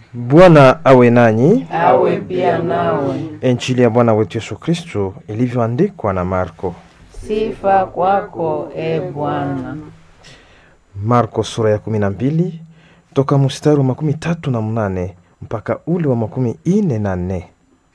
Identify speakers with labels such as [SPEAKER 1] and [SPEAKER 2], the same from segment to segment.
[SPEAKER 1] Bwana awe nanyi.
[SPEAKER 2] awe pia nawe.
[SPEAKER 1] Injili ya Bwana wetu Yesu Kristo ilivyoandikwa na Marko.
[SPEAKER 2] Sifa kwako e Bwana.
[SPEAKER 1] Marko sura ya kumi na mbili toka mstari wa makumi tatu na mnane mpaka ule wa makumi ine na nne.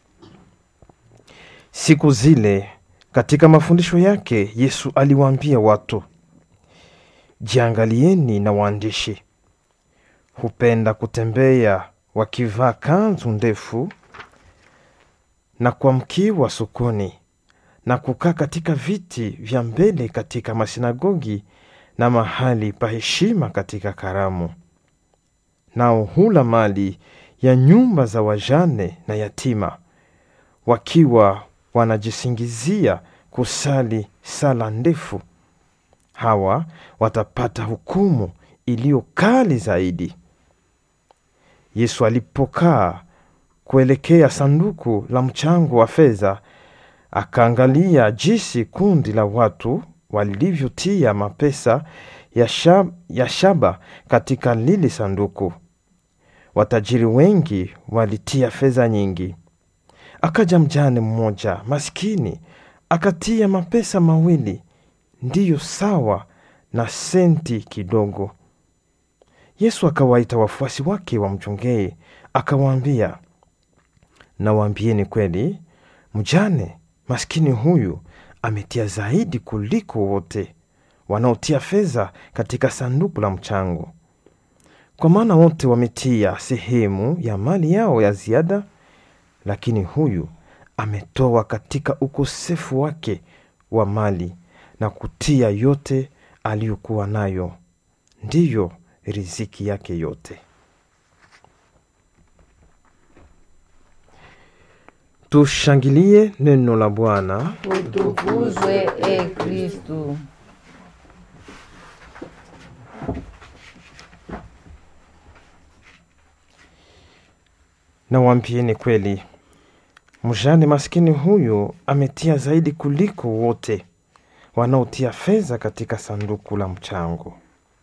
[SPEAKER 1] Siku zile katika mafundisho yake Yesu aliwaambia watu, jiangalieni na waandishi, hupenda kutembea wakivaa kanzu ndefu na kuamkiwa sokoni na kukaa katika viti vya mbele katika masinagogi na mahali pa heshima katika karamu. Nao hula mali ya nyumba za wajane na yatima, wakiwa wanajisingizia kusali sala ndefu. Hawa watapata hukumu iliyo kali zaidi. Yesu alipokaa kuelekea sanduku la mchango wa fedha, akaangalia jinsi kundi la watu walivyotia mapesa ya, shab, ya shaba katika lile sanduku. Watajiri wengi walitia fedha nyingi. Akaja mjane mmoja maskini akatia mapesa mawili, ndiyo sawa na senti kidogo. Yesu akawaita wafuasi wake wamchongee, akawaambia, nawaambieni kweli, mjane maskini huyu ametia zaidi kuliko wote wanaotia fedha katika sanduku la mchango, kwa maana wote wametia sehemu ya mali yao ya ziada, lakini huyu ametoa katika ukosefu wake wa mali na kutia yote aliyokuwa nayo, ndiyo riziki yake yote. Tushangilie neno la Bwana.
[SPEAKER 2] Utukuzwe e Kristu.
[SPEAKER 1] Nawambieni kweli, mjane maskini huyu ametia zaidi kuliko wote wanaotia fedha katika sanduku la mchango.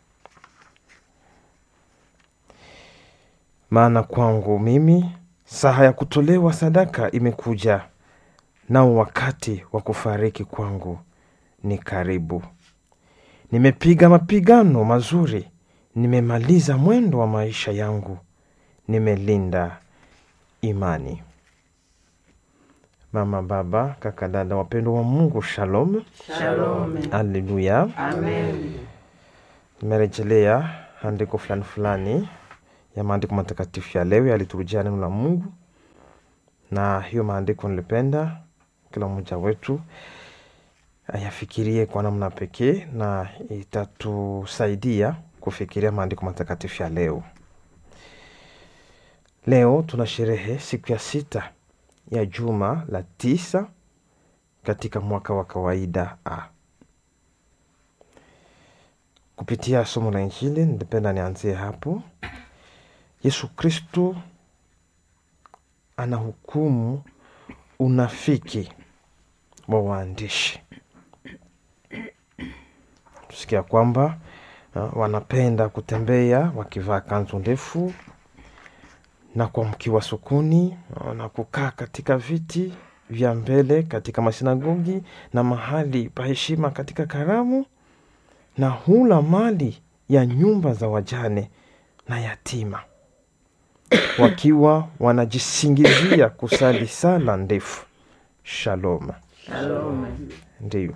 [SPEAKER 1] Maana kwangu mimi saha ya kutolewa sadaka imekuja, nao wakati wa kufariki kwangu ni karibu. Nimepiga mapigano mazuri, nimemaliza mwendo wa maisha yangu, nimelinda imani. Mama, baba, kaka, dada, wapendwa wa Mungu, shalom,
[SPEAKER 2] Shalome.
[SPEAKER 1] aleluya.
[SPEAKER 2] Amen.
[SPEAKER 1] Nimerejelea andiko fulani fulani ya maandiko matakatifu ya leo yaliturujia neno la Mungu, na hiyo maandiko nilipenda kila mmoja wetu ayafikirie kwa namna pekee, na itatusaidia kufikiria maandiko matakatifu ya leo. Leo tuna sherehe siku ya sita ya juma la tisa katika mwaka wa kawaida A. Kupitia somo la Injili nilipenda nianzie hapo. Yesu Kristo anahukumu unafiki wa waandishi. Tusikia kwamba uh, wanapenda kutembea wakivaa kanzu ndefu na kuamkiwa sokoni uh, na kukaa katika viti vya mbele katika masinagogi na mahali pa heshima katika karamu na hula mali ya nyumba za wajane na yatima, wakiwa wanajisingizia kusali sala ndefu. Shalom.
[SPEAKER 2] Shalome.
[SPEAKER 1] Ndiyo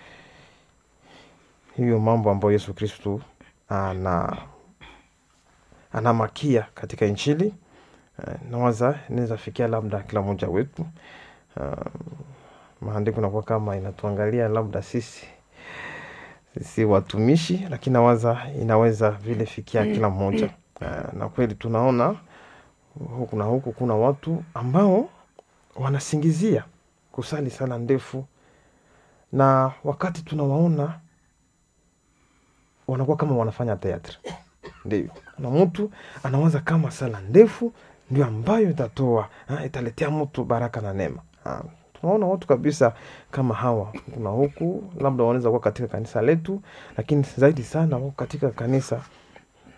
[SPEAKER 1] hiyo mambo ambayo Yesu Kristu ana anamakia katika Injili. Uh, nawaza inaweza fikia labda kila mmoja wetu. Uh, maandiko nakuwa kama inatuangalia labda sisi sisi watumishi, lakini nawaza inaweza vile fikia kila mmoja. Uh, na kweli tunaona huku na huku kuna watu ambao wanasingizia kusali sala ndefu, na wakati tunawaona wanakuwa kama wanafanya teatri. Ndio, na mtu anawaza kama sala ndefu ndio ambayo itatoa ha, italetea mtu baraka na neema. Ha, tunaona watu kabisa kama hawa kuna huku, labda wanaweza kuwa katika kanisa letu, lakini zaidi sana wako katika kanisa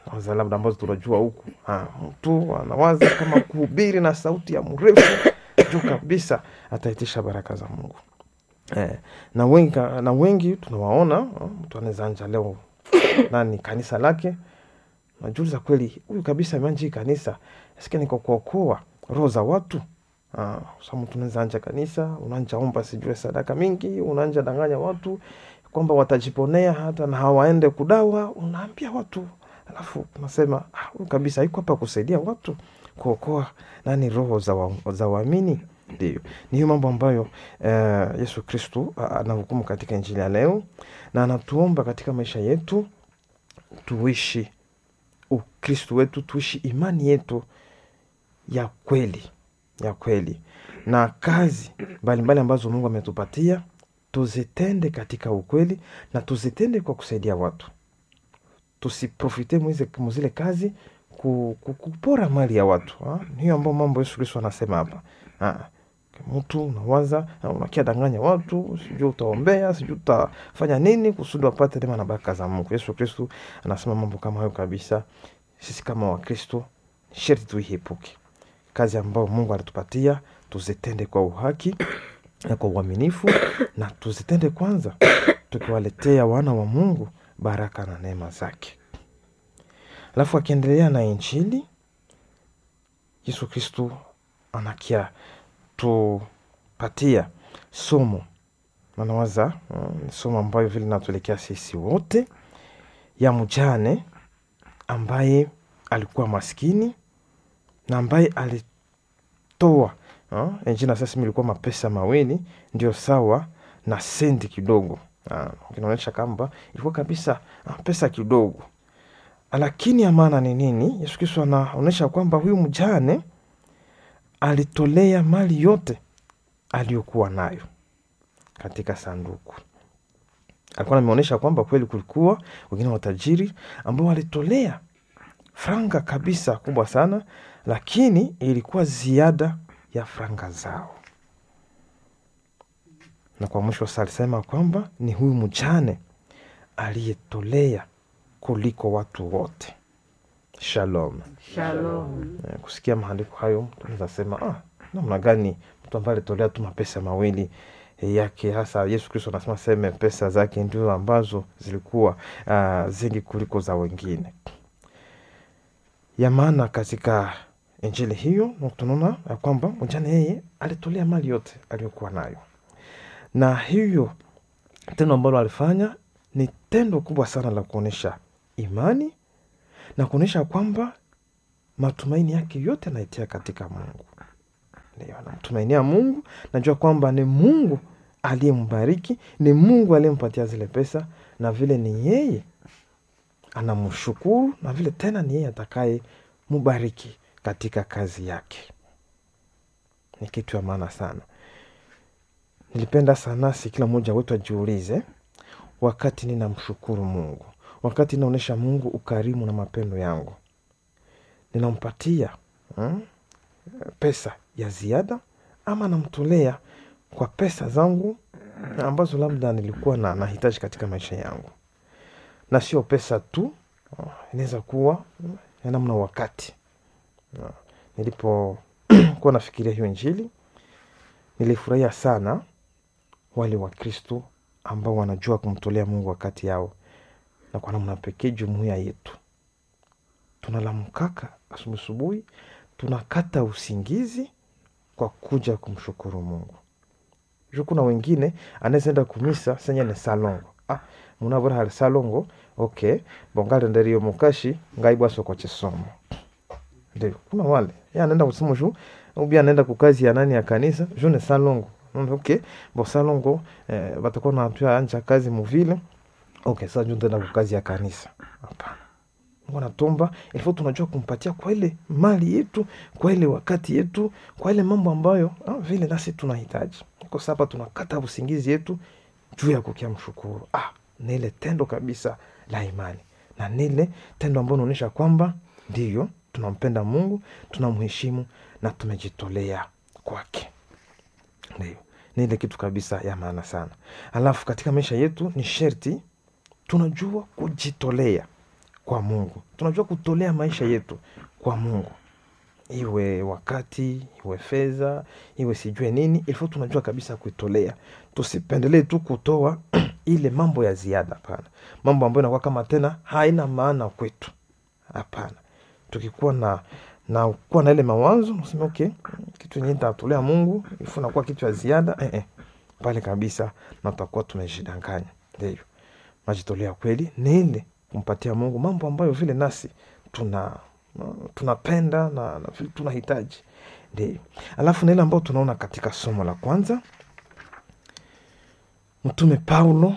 [SPEAKER 1] waza labda ambazo tunajua huku Ah, mtu anawaza kama kuhubiri na sauti ya mrefu juu kabisa ataitisha baraka za mungu eh, na wengi, na wengi tunawaona ah, mtu anaweza anja leo nani kanisa lake najuliza kweli huyu kabisa ameanja hii kanisa sike niko kuokoa roho za watu Ah, sa mtu unaweza anja kanisa unaanja omba sijue sadaka mingi unaanja danganya watu kwamba watajiponea hata na hawaende kudawa unaambia watu alafu unasema "Ah, huyu kabisa iko hapa kusaidia watu kuokoa nani roho za wa- za waamini ndio ni hiyo mambo ambayo eh, yesu kristu ah, anahukumu katika injili ya leo na anatuomba katika maisha yetu tuishi ukristu wetu tuishi imani yetu ya kweli ya kweli na kazi mbalimbali ambazo mungu ametupatia tuzitende katika ukweli na tuzitende kwa kusaidia watu tusiprofite mwize- muzile kazi ku, ku, kupora mali ya watu ha? Ni hiyo ambao mambo yesu kristo anasema hapa Ha. mtu unawaza na unakia danganya watu sijui utaombea sijui utafanya nini kusudi wapate neema na baraka za mungu yesu kristu anasema mambo kama hayo kabisa sisi kama wakristo sherti tuiepuke kazi ambayo mungu alitupatia tuzitende kwa uhaki na kwa uaminifu na tuzitende kwanza tukiwaletea wana wa mungu baraka na neema zake alafu akiendelea na injili yesu kristu anakia tupatia somo nanawaza mm, ni somo ambayo vile natuelekea sisi wote ya mjane ambaye alikuwa maskini na ambaye alitoa uh, enjina sasa ilikuwa mapesa mawili ndio sawa na sendi kidogo uh, kinaonyesha kwamba ilikuwa kabisa uh, pesa kidogo lakini ya maana ni nini yesu kristo anaonyesha kwamba huyu mjane alitolea mali yote aliyokuwa nayo katika sanduku alikuwa ameonyesha kwamba kweli kulikuwa wengine watajiri ambao walitolea franga kabisa kubwa sana lakini ilikuwa ziada ya franga zao na kwa mwisho sa alisema kwamba ni huyu mjane aliyetolea kuliko watu wote shalom
[SPEAKER 2] Shalom.
[SPEAKER 1] Eh, kusikia maandiko hayo mtu anaweza sema ah, namna gani mtu ambaye alitolea tu mapesa mawili eh, yake hasa yesu kristo anasema seme pesa zake ndio ambazo zilikuwa uh, zingi kuliko za wengine ya maana katika injili hiyo na tunaona ya kwamba mjane yeye alitolea mali yote aliyokuwa nayo na hiyo tendo ambalo alifanya ni tendo kubwa sana la kuonyesha imani na kuonyesha kwamba matumaini yake yote anaitia katika mungu ndio anamtumainia mungu najua kwamba ni mungu aliyembariki ni mungu aliyempatia zile pesa na vile ni yeye anamshukuru na vile tena ni yeye atakaye mubariki katika kazi yake ni kitu ya maana sana nilipenda sana si kila mmoja wetu ajiulize wakati ninamshukuru mungu wakati naonyesha mungu ukarimu na mapendo yangu ninampatia hmm, pesa ya ziada ama namtolea kwa pesa zangu ambazo labda nilikuwa na nahitaji katika maisha yangu na sio pesa tu oh, inaweza kuwa ya namna wakati Ah, nilipokuwa nafikiria hiyo injili nilifurahia sana wale wakristo ambao wanajua kumtolea mungu wakati yao na kwa namna pekee jumuiya yetu tunalamkaka asubuhi asubuhi tunakata usingizi kwa kuja kumshukuru mungu ju kuna wengine anaezaenda kumisa senye ni salongo ah, munavura hali salongo ok bongale nderiyo mukashi ngaibwasoko chisomo ndio kuna wale ye anaenda kusimu ju ubi anaenda kukazi ya nani ya kanisa ju ni salongo Mm, ok bo salongo eh, batakuwa natua anja kazi muvile ok sa ju ntaenda kukazi ya kanisa hapana mungu anatomba ilifo tunajua kumpatia kwa ile mali yetu kwa ile wakati yetu kwa ile mambo ambayo ah, vile nasi tunahitaji kwa sapa tunakata usingizi yetu juu ya kukia mshukuru ah, ni ile tendo kabisa la imani na nile tendo ambayo unaonyesha kwamba ndiyo tunampenda mungu tunamheshimu na tumejitolea kwake ndio ni ile kitu kabisa ya maana sana alafu katika maisha yetu ni sherti tunajua kujitolea kwa mungu tunajua kutolea maisha yetu kwa mungu iwe wakati iwe fedha iwe sijue nini ilifo tunajua kabisa kuitolea tusipendelee tu kutoa ile mambo ya ziada hapana mambo ambayo inakuwa kama tena haina maana kwetu hapana tukikuwa na na kuwa na ile mawazo nasema okay kitu yenyewe tatolea mungu ifu nakuwa kitu ya ziada eh, eh. pale kabisa na tutakuwa tumejidanganya ndivyo majitolea kweli ni ile kumpatia mungu mambo ambayo vile nasi tuna tunapenda na, na vile tunahitaji ndio alafu na ile ambayo tunaona katika somo la kwanza mtume paulo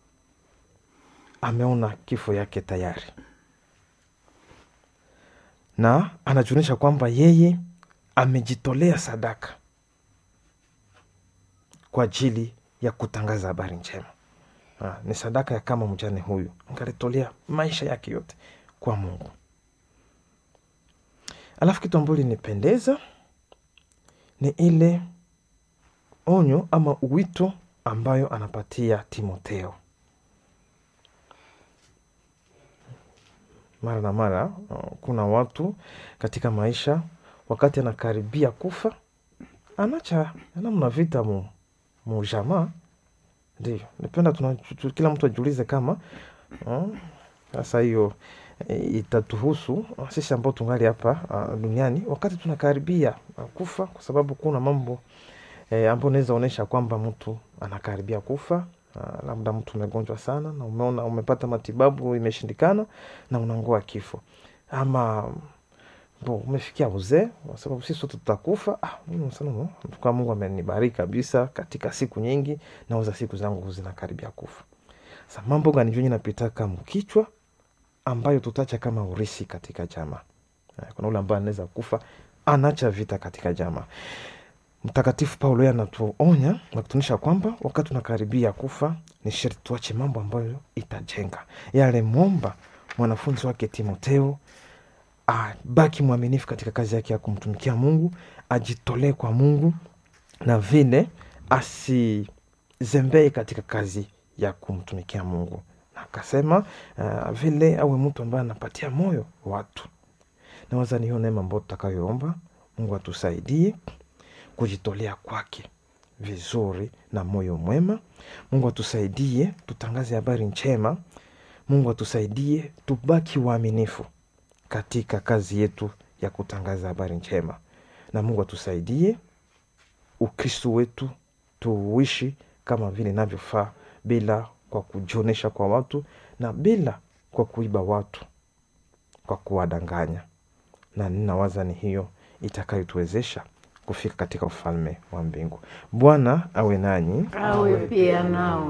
[SPEAKER 1] ameona kifo yake tayari na anajuonyesha kwamba yeye amejitolea sadaka kwa ajili ya kutangaza habari njema ha, ni sadaka ya kama mjane huyu angalitolea maisha yake yote kwa mungu alafu kitu ambayo linipendeza ni ile onyo ama wito ambayo anapatia timotheo mara na mara uh, kuna watu katika maisha wakati anakaribia kufa anacha namna vita mu, mujamaa ndio nipenda tuna, tu, kila mtu ajiulize kama sasa uh, hiyo e, itatuhusu uh, sisi ambao tungali hapa uh, duniani wakati tunakaribia uh, kufa kwa sababu kuna mambo e, ambayo unaweza onyesha kwamba mtu anakaribia kufa Uh, labda mtu umegonjwa sana na umeona umepata matibabu imeshindikana na unangoa kifo ama bo umefikia uzee kwa sababu sisi sote tutakufa ah, kwa mungu amenibariki kabisa katika siku nyingi nauza siku zangu zinakaribia kufa sa mambo gani jonyi napitaka mkichwa ambayo tutacha kama urisi katika jamaa kuna ule ambaye anaweza kufa anacha vita katika jamaa mtakatifu paulo yeye anatuonya na kutuonyesha kwamba wakati tunakaribia kufa ni sherti tuache mambo ambayo itajenga yale momba mwanafunzi wake timoteo abaki mwaminifu katika kazi yake ya kumtumikia mungu ajitolee kwa mungu na vile asizembee katika kazi ya kumtumikia mungu na akasema uh, vile awe mtu ambaye anapatia moyo watu nawaza ni hiyo neema ambayo tutakayoomba mungu atusaidie kujitolea kwake vizuri na moyo mwema mungu atusaidie tutangaze habari njema mungu atusaidie tubaki waaminifu katika kazi yetu ya kutangaza habari njema na mungu atusaidie ukristu wetu tuuishi kama vile inavyofaa bila kwa kujionesha kwa watu na bila kwa kuiba watu kwa kuwadanganya na ninawaza ni hiyo itakayotuwezesha kufika katika ufalme wa mbingu bwana awe nanyi
[SPEAKER 2] awe pia nao